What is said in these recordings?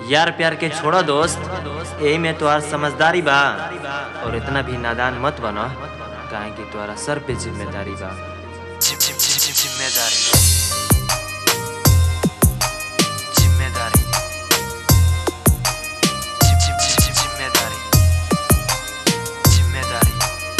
यार प्यार के छोड़ो दोस्त एही में तोहार समझदारी बा और इतना भी नादान मत बनो काहे कि तोहरा सर पे जिम्मेदारी बा जिम जिम जिम जिम जिम्मेदारी जिम्मेदारी जिम जिम जिम जिम जिम्मेदारी जिम्मेदारी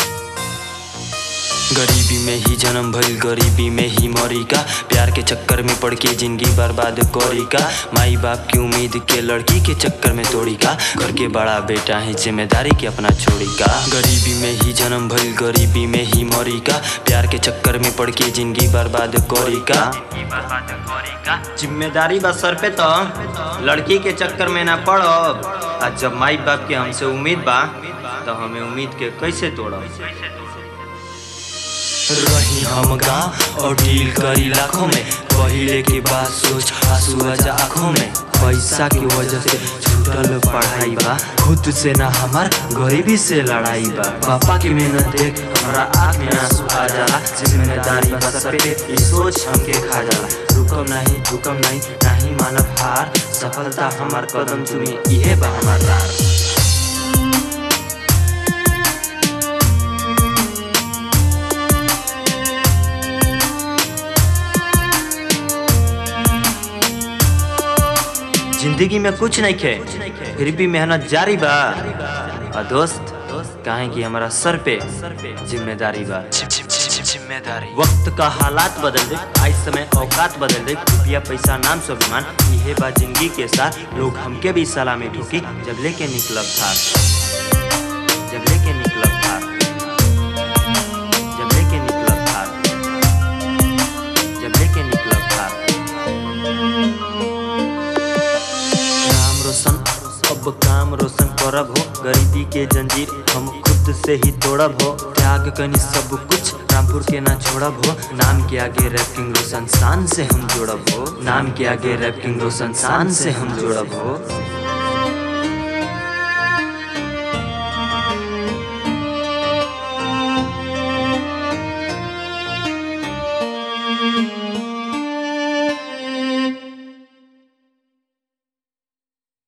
गरीबी में ही जन्म भइल गरीबी में ही मरी का प्यार के चक्कर में पड़ के जिंदगी बर्बाद करी का माई बाप की उम्मीद के लड़की के चक्कर में तोड़ी का घर के बड़ा बेटा है जिम्मेदारी के अपना छोड़ी का गरीबी में ही जन्म भइल गरीबी में ही मरी का प्यार के चक्कर में पड़ के जिंदगी बर्बाद करी का जिम्मेदारी बा सर पे तो लड़की के चक्कर में ना पड़ो आ जब माई बाप के हमसे उम्मीद बा तो हमें उम्मीद के कैसे तोड़ो रही हम गाँव और डील करी लाखों में पहिले के बाद सोच आंसू आजा आँखों में पैसा की वजह से छूटल पढ़ाई बा खुद से ना हमार गरीबी से लड़ाई बा पापा की मेहनत देख हमारा आँख में आंसू आ जाला जिम्मेदारी बा सर पे ये सोच हमके खा जाला रुकम नहीं झुकम नहीं नहीं मानव हार सफलता हमार कदम चुमी इहे बा हमार रार जिंदगी में कुछ नहीं खे फिर भी मेहनत जारी बा और दोस्त काहे कि हमारा सर पे जिम्मेदारी बा जिम्मेदारी वक्त का हालात बदल दे आज समय औकात बदल दे रुपया पैसा नाम स्वाभिमान इहे बा जिंदगी के साथ लोग हमके भी सलामी ठोकी जब लेके निकलब था जब लेके निकलब था जब लेके निकलब था जब लेके निकलब था नाम रोशन अब काम रोशन करब हो गरीबी के जंजीर हम खुद से ही तोड़ब हो त्याग कनी सब कुछ रामपुर के ना छोड़ब हो नाम के आगे रैपिंग रोशन शान से हम जोड़ब हो नाम के आगे रैपिंग रोशन शान से हम जोड़ब हो